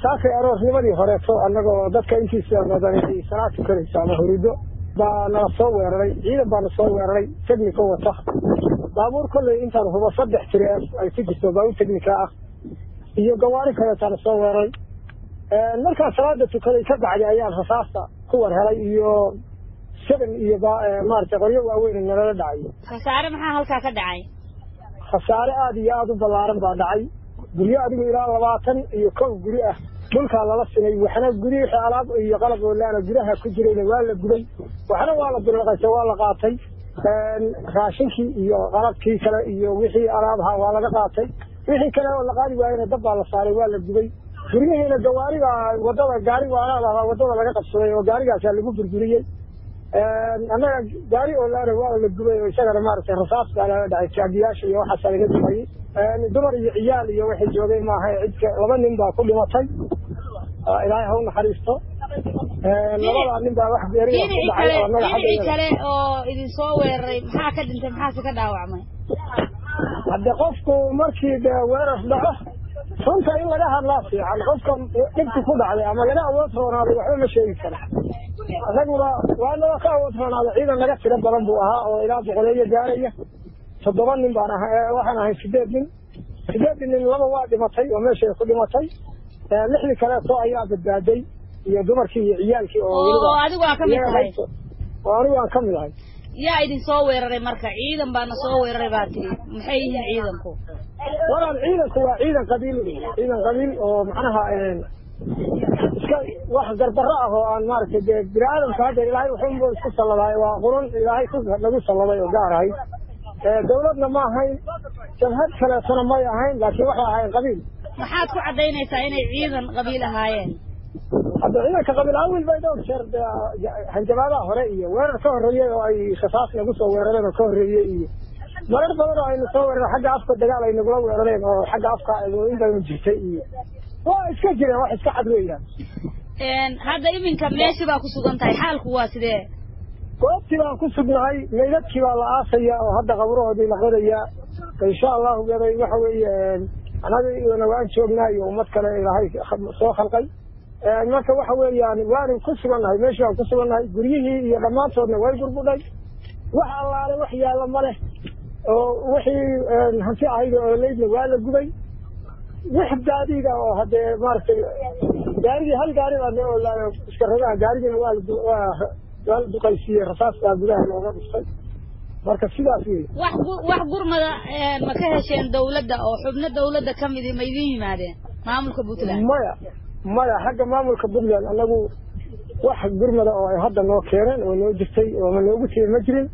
saakay aroornimadii horeeto annagoo dadka intiisa badan ay salaad tukanayso ama hurido baa nala soo weeraray ciidan baana soo weeraray technico wata baabuur kolley intaan hubo saddex tiri ay ku jirto baabuur technica ah iyo gawaari kaleetaana soo weeraray markaan salaada tukaday ka bacdi ayaan rasaasta ku war helay iyo seven iyo maaragtay qoryo waaweyn nalala dhacay khasaare maxaa halkaa ka dhacay khasaare aada iyo aada u ballaaran baa dhacay guryo adigu ilaa labaatan iyo kow guri ah dhulkaa lala sinay waxna guri wixii alaab iyo qalab oolaana gudaha ku jirayna waa la gubay waxna waa la bilaqaysa waa la qaatay raashinkii iyo qalabkii kale iyo wixii alaabaha waa laga qaatay wixii kale oo la qaadi waayena dab baa la saaray waa la gubay guryihiina gawaariga wadada gaari waalaalahaa wadada laga qabsaday oo gaarigaasaa lagu burburiyey annaga gaari oolaana waa la gubay oo isagana maaragtay rasaas baa lala dhacay jaagiyaasha iyo waxaasaa laga dumayey dumar iyo ciyaal iyo waxay joogay maaha cidka laba nin baa ku dhimatay ilaahay ha u naxariisto labadaa nin baa wax geeriya ku dhacay oo annaga dhinacii kale oo idin soo weeraray maxaa ka dhintay maxaase ka dhaawacmay hadde qofku markii de weerar dhaco runta in laga hadlaa fiican qofka dhibki ku dhacday ama laga awood roonaaday waxba ma sheegi karo annaguna waanaba ka awood roonaaday ciidan naga tiro badan buu ahaa oo ilaa boqoleeyo gaaraya toddoba nin baan aha waxaan ahay sideed nin sideedii nin laba waa dhimatay oo meeshay ku dhimatay lixdii kaleeto ayaa badbaaday iyo dumarkii iyo ciyaalkii oo adigu aa ka mid tahay oo anigu aan ka mid ahay yaa idin soo weeraray marka ciidan baana soo weeraray baa tiri maxay yihiin ciidanku walaal ciidanku waa ciidan qabiil ciidan qabiil oo macnaha iska wax garbaro ah oo aan maaragtay dee bini aadamka hadda ilaahay wuxuunba isku salladaay waa qurun ilaahay ku nagu salladay oo gaar ahay dawladna ma ahayn jabhad kaleetona may ahayn laakiin waxay ahayn qabiil maxaad ku caddaynaysaa inay ciidan qabiil ahaayeen hadda ciidanka qabiil awil bay dhowr jeer hanjabaadaha hore iyo weerar ka horreeyey oo ay rasaas nagu soo weerareen oo ka horreeyey iyo marar badan oo aynu soo weerareen xagga afka dagaal ay nagula weerareen oo xagga afka in baynu jirtay iyo waa iska jireen wax iska cad weeyaan hadda iminka meeshii baa ku sugan tahay xaalku waa sidee goobtii baan ku sugnahay meydadkii baa la aasaya oo hadda qaburahoodii la qodayaa insha allahu gaday waxa weeye anagana waan joognaa iyo ummad kale ilaahay soo khalqay marka waxa weeyaan waanu ku sugannahay meeshii waan ku sugannahay guryihii iyo dhammaantoodna way burbudhay wax allaale wax yaalla ma leh oo wixii hanti ahayd oo leydna waa la gubay wix gaadiida oo haddee maaragtay gaarigii hal gaari baa noo olaayo iska ragaha gaarigina waa waa waa la duqaysiiyey rasaas baa gudaha looga dhuftay marka sidaas wey wax wax gurmada ma ka hesheen dawladda oo xubno dawladda ka midi ma idin yimaadeen maamulka puntland maya maya xagga maamulka puntland annagu wax gurmada oo ay hadda noo keeneen oo noo jirtay oo ma noogu timi ma jirin